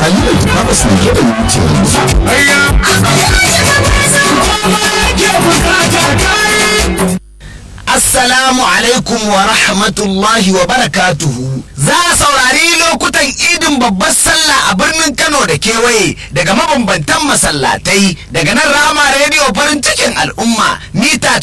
Halima Babas ne ke da minti Assalamu alaikum wa rahmatullahi wa barakatuhu. Za a saurari lokutan idin babbar sallah a birnin Kano da kewaye daga mabambantan masallatai daga nan rama rediyo farin cikin al'umma mita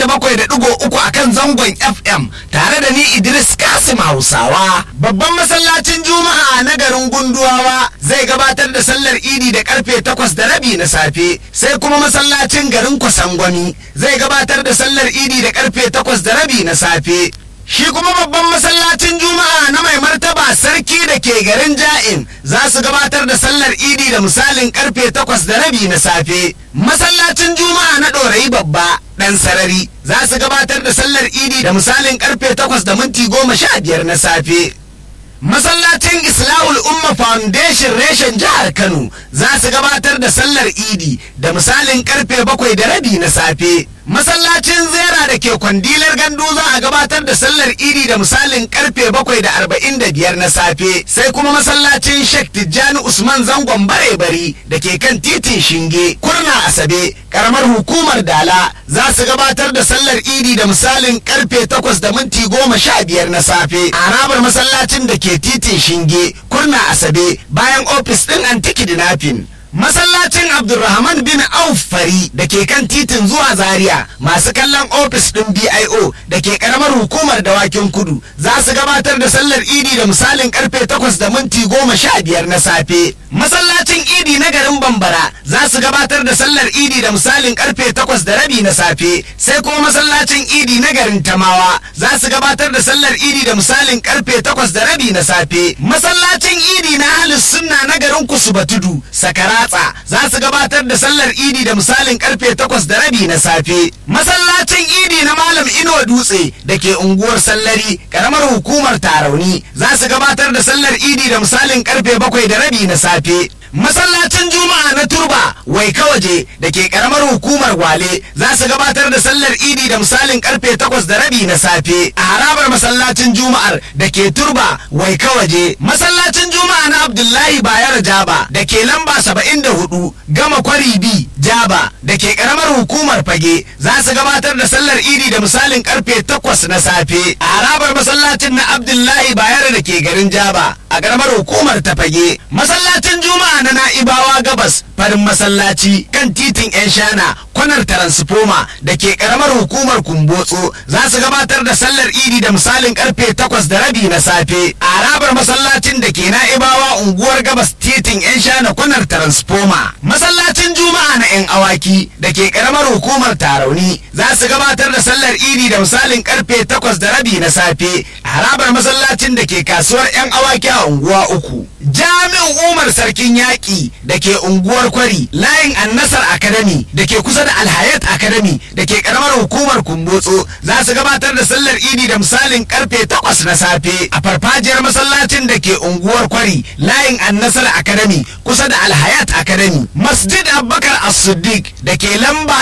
97.3 a kan zangon FM tare da ni Idris Kasim Hausawa. Babban masallacin Juma'a na garin Gunduwawa zai gabatar da sallar idi da karfe 8 da rabi na safe sai kuma masallacin garin Kwasangwami zai gabatar da sallar idi da karfe 8 da rabi na safe. Shi kuma babban masallacin Juma'a na mai martaba sarki da ke garin Ja'in za su gabatar da sallar idi da misalin karfe takwas da rabi na safe. Masallacin Juma'a na ɗorayi babba ɗan sarari za su gabatar da sallar idi da misalin karfe takwas da minti goma sha biyar na safe. Masallacin Islahul Umma Foundation reshen jihar Kano za su gabatar da sallar idi da misalin karfe bakwai da rabi na safe. Masallacin Zera da ke kwandilar gandu za a gabatar da sallar idi da misalin karfe bakwai da arba'in da biyar na safe sai kuma masallacin Sheikh Tijjani Usman Zangon Bare-bari da ke kan titin Shinge Kurna Asabe karamar hukumar Dala za su gabatar da sallar idi da misalin karfe takwas da minti goma sha biyar na safe a harabar masallacin da ke titin Shinge Kurna Asabe bayan ofis ɗin Antiki Dinafin. Masallacin Abdulrahman bin Auf Fari da ke kan titin zuwa Zaria masu kallon ofis ɗin BIO da ke karamar hukumar dawakin kudu za su gabatar da sallar idi da misalin karfe takwas da minti goma sha biyar na safe. Masallacin idi na garin Bambara za su gabatar da sallar idi da misalin karfe takwas da rabi na safe sai kuma masallacin idi na garin Tamawa za su gabatar da sallar idi da misalin karfe takwas da rabi na safe. Masallacin idi na Ahlus Sunna na garin Kusubatudu Sakaratsa za su gabatar da sallar idi da misalin karfe takwas da rabi na safe masallacin idi na malam ino dutse da ke unguwar sallari karamar hukumar tarauni za su gabatar da sallar idi da misalin karfe bakwai da rabi na safe masallacin juma'a na turba wai kawaje da ke karamar hukumar gwale za su gabatar da sallar idi da misalin karfe takwas da rabi na safe a harabar masallacin juma'ar da ke turba wai kawaje masallacin juma'a na abdullahi bayar jaba da ke lamba saba'in da hudu gama kwari bi jaba da ke karamar hukumar fage za su gabatar da sallar idi da misalin karfe takwas na safe a harabar masallacin na abdullahi bayar da ke garin jaba a karamar hukumar ta fage masallacin juma'a na na'ibawa gabas farin masallaci kan titin yan shana kwanar taransifoma da ke karamar hukumar kumbotso za su gabatar da sallar idi da misalin karfe takwas da rabi na safe a harabar masallacin da ke na'ibawa unguwar gabas titin yan shana kwanar taransifoma masallacin juma'a na yan awaki da ke karamar hukumar tarauni za su gabatar da sallar idi da misalin karfe takwas da rabi na safe a harabar masallacin da ke kasuwar yan awaki a unguwa uku jami'in umar sarkin yaƙi da ke unguwar kwari layin annasar academy da ke kusa da alhayat academy da ke karamar hukumar kumbotso za su gabatar da sallar idi da misalin karfe takwas na safe a farfajiyar masallacin da ke unguwar kwari layin annasar academy kusa da alhayat academy masjid abubakar as-siddiq da ke lamba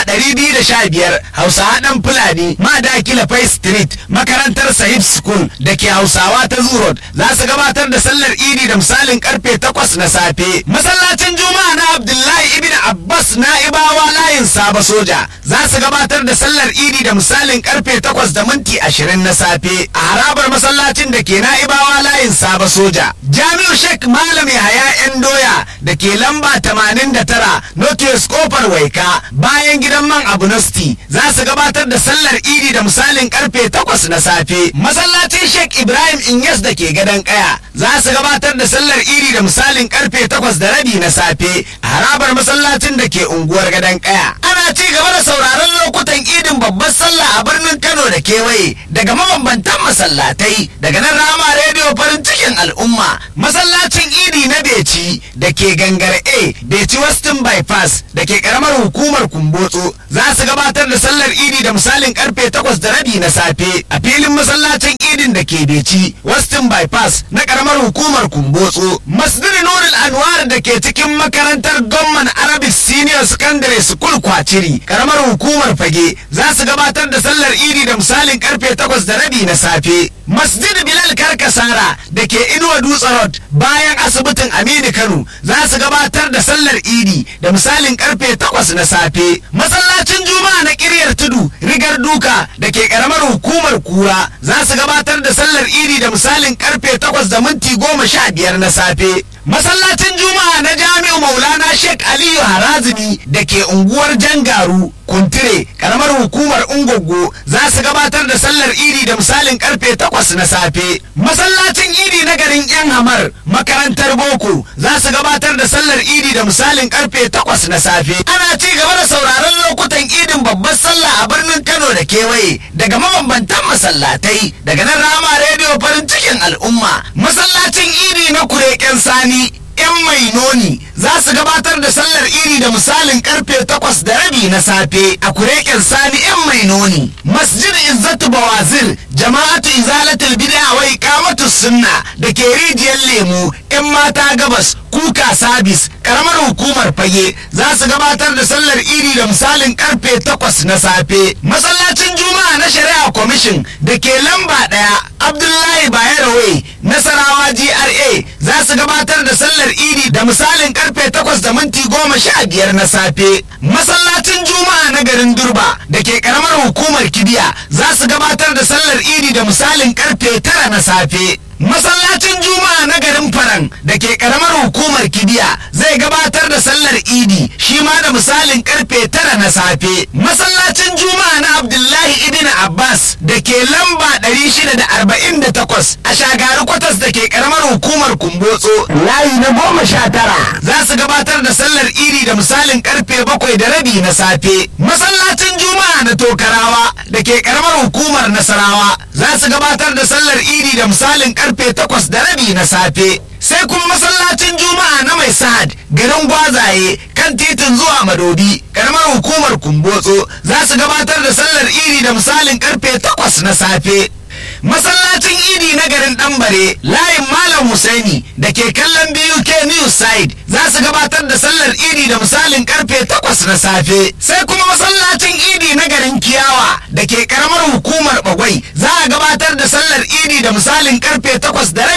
215 hausa haɗan fulani madakila fai street makarantar sahib school da ke hausawa ta zurot za su gabatar da sallar idi da misalin karfe takwas na safe masallacin juma'a na abdullahi ibn abbas na'ibawa layin saba soja za su gabatar da sallar idi da misalin karfe takwas da minti ashirin na safe a harabar masallacin da ke na'ibawa layin saba soja jami'u sheikh malam yahaya yan doya da ke lamba tamanin da tara notius kofar waika bayan gidan man abunosti za su gabatar da sallar idi da misalin karfe takwas na safe masallacin sheikh ibrahim inyas da ke gadon kaya za su gabatar da sallar idi da misalin karfe takwas da rabi na safe a harabar masallacin da ke unguwar gadon kaya ana ci gaba da sauraron lokutan idin babbar sallah a birnin kano da kewaye daga mabambantan masallatai daga nan rama rediyo farin cikin al'umma masallacin idi na beci da ke gangar a beci western bypass da ke karamar hukumar kumbotso za su gabatar da sallar idi da misalin karfe takwas da rabi na safe a filin masallacin idin idin da ke beci westin bypass na karamar hukumar kumbotso masjid nurul anwar da ke cikin makarantar gwamnan arabic senior secondary school kwaciri karamar hukumar fage za su gabatar da sallar idi da misalin karfe takwas da rabi na safe masjid bilal karkasara da ke inuwa dutse road bayan asibitin aminu kano za su gabatar da sallar idi da misalin karfe takwas na safe masallacin juma'a na kiryar tudu rigar duka da ke karamar hukumar kura za su gabatar da sallar idi da misalin karfe takwas da minti goma sha biyar na safe masallacin juma'a na jami'u maulana sheikh aliyu harazimi da ke unguwar jangaru kuntire karamar hukumar ungogo za su gabatar da sallar idi da misalin karfe takwas na safe masallacin idi na garin yan hamar makarantar boko za su gabatar da sallar idi da misalin karfe takwas na safe ana ci gaba da sauraron lokutan idin babbar sallah a birnin kano da kewaye daga mabambantan masallatai daga nan rama rediyo farin cikin al'umma masallacin idi na kureken sani 'yan mai noni za su gabatar da sallar iri da misalin karfe takwas da rabi na safe a kureken sani 'yan mai noni masjid izzatu bawazir jama'atu izalatul bid'a wa iqamatus sunna da ke rijiyar lemu 'yan mata gabas kuka sabis karamar hukumar fage za su gabatar da sallar iri da misalin karfe takwas na safe masallacin juma'a na shari'a kwamishin da ke lamba ɗaya abdullahi bayero nasarawa gra za su gabatar da sallar idi da misalin karfe takwas da minti goma sha biyar na safe masallacin juma'a na garin durba da ke karamar hukumar kibiya za su gabatar da sallar idi da misalin karfe tara na safe masallacin juma'a na garin faran da ke karamar hukumar kibiya zai gabatar da sallar idi shi ma da misalin karfe tara na safe masallacin juma'a na abdullahi ibn abbas da ke lamba 648 a shagari kwatas da ke karamar hukumar kumbotso layi na goma sha tara za su gabatar da sallar idi da misalin karfe bakwai da rabi na safe masallacin juma'a na tokarawa da ke karamar hukumar nasarawa za su gabatar da sallar idi da misalin karfe takwas da rabi na safe sai kuma masallacin juma'a na mai sa'ad garin gwazaye kan titin zuwa madobi karamar hukumar kumbotso za su gabatar da sallar idi da misalin karfe takwas na safe masallacin idi na garin ɗanbare layin malam husaini da ke kallon buk news side za su gabatar da sallar idi da misalin karfe takwas na safe sai kuma masallacin idi na garin kiyawa da ke karamar hukumar bagwai za a gabatar da sallar idi da misalin karfe takwas da